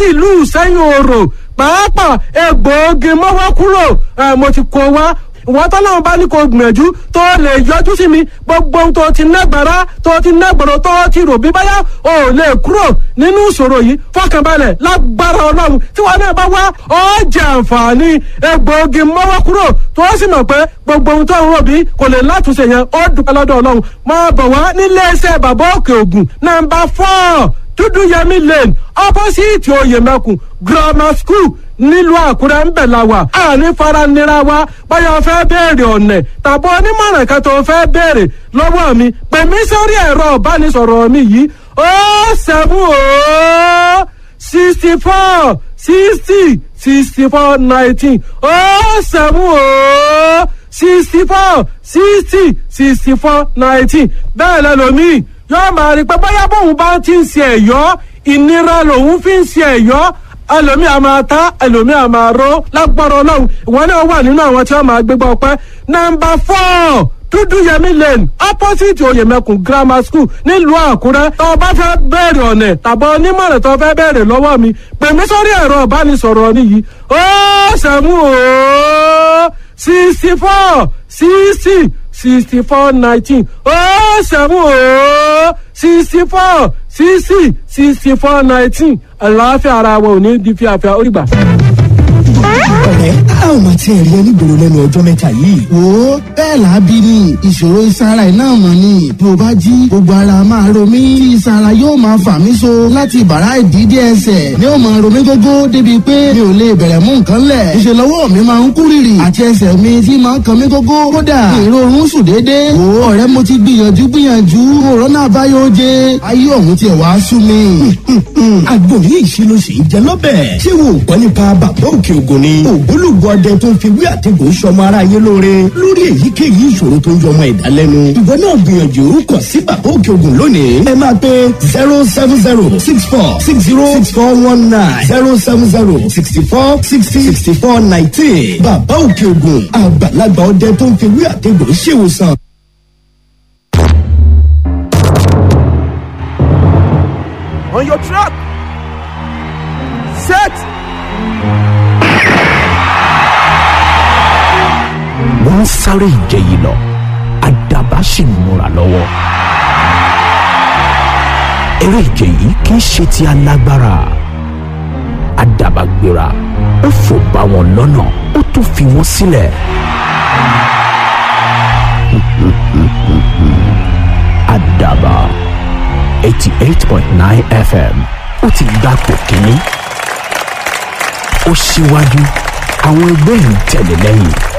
láti ìlú sẹ́yìn òrò pàápàá egbòogi mọ́wọ́ kúrò mo ti kó wá ìwọ́n tọ́lọ́run bá ní kó gbìyànjú tó lè yọjú sí mi gbogbo ohun tó ti nágbára tó ti nágbọ̀rọ̀ tó ti rò bí báyà ò lè kúrò nínú ìṣòro yìí fọkànbalẹ̀ lágbára ọlọ́run tí wọn náà bá wá ó jẹ àǹfààní egbòogi mọ́wọ́ kúrò tó sì mọ̀ pé gbogbo ohun tó ń rò bí kò lè látúnṣe yẹn ó dúpẹ́ lọ́dọ̀ ọlọ́run máa bọ̀ wá nílé iṣẹ́ bàbá òkè ògùn nàmbà fọ́ọ̀ dúdú yẹmí lane opposite oyèmẹkùn grammar school nílùú àkúrẹ́ ń bẹ̀ la wà àní faranira wa báyọ̀ fẹ́ béèrè ọ̀nẹ̀ tàbí onímọ̀ràn kan tó fẹ́ béèrè lọ́wọ́ mi pè mí sórí ẹ̀rọ ìbánisọ̀rọ̀ mi yìí ó seven ó sixty four sixty sixty four nineteen ó seven ó sixty four sixty sixty four nineteen bẹ́ẹ̀ lẹ́lòmíì yóò máa rí pé bóyá bóun bá ti ń ṣe ẹ̀yọ́ ìnira lòun fi ń ṣe ẹ̀yọ́ ẹlòmíì a máa ta ẹlòmíì a máa ró lágbára ọlọ́run ìwọ náà wà nínú àwọn tí wọ́n máa gbégbá ọpẹ́ nọ́mbà four dúdú yẹmí lane opposite oyèmẹkùn grammar school nílùú àkúrẹ́ tó o bá fẹ́ bẹ̀rẹ̀ ọ̀nẹ̀ tàbí onímọ̀ràn tó o fẹ́ bẹ̀rẹ̀ lọ́wọ́ mi pè mí sórí ẹ̀rọ ìbánisọ̀rọ̀ mi yìí ó sẹ́mu ó sixty four sixty sixty four nineteen ó sẹ́mu ó sixty four sixty sixty four nineteen àlàáfíà ara wa ò ní di fíafíà ó rí gbà ọ̀rẹ́ a ò máa tiẹ̀ rí ẹni gbòòrò lẹ́nu ọjọ́ mẹ́ta yìí. wo bẹ́ẹ̀ làábí ni ìṣòro ìsara iná mọ̀ ni bí o bá jí gbogbo ara máa ro mí tí ìsara yóò máa fà mí so láti bàrá ìdídé ẹsẹ̀ ni ó máa ro mí gógó débi pé mi ò lè bẹ̀rẹ̀ mú nǹkan lẹ̀ ìṣe lọ́wọ́ mi máa ń kú rìrì àti ẹsẹ̀ mi tí máa ń kan mí gógó kódà èrò oorun sùn déédéé wo ọ̀rẹ́ mo ti gbìyànjú gbìyànjú òrónà àbáyọ oje ayé ọ̀hún tiẹ̀ wá sú mi. àgbo yìí ṣe ló ṣe ń jẹ lọ́bẹ̀. ṣé wo gbọ́ nípa bàbá òkè ògùn ni. ògbólógbò ọdẹ tó ń fi wí àtẹ̀gùn sọmọ aráyé lóore lórí èyíkéyìí ìṣòro tó ń yọmọ ẹ̀dá lẹ́nu. ìwọ náà gbìyànjú kọ sí bàbá òkè ògùn lónìí. ẹ máa pe zero seven zero six four six zero six four one nine zero seven zero sixty four sixty sixty four nineteen. bàbá òkè ògùn àgbàlagbà ọdẹ tó ń fi wí àtẹ̀gùn ṣèwòsàn. on your trap. Set. wọ́n ń sáré ìje yìí lọ àdàbà sì ń múra lọ́wọ́. eré ìje yìí kì í ṣe ti alágbára àdàbà gbéra ó fò bá wọn lọ́nà ó tún fi wọ́n sílẹ̀. àdàbà eighty eight point nine fm ó ti gbapò kínní ó síwájú àwọn ẹgbẹ́ ń tẹ̀lé lẹ́yìn.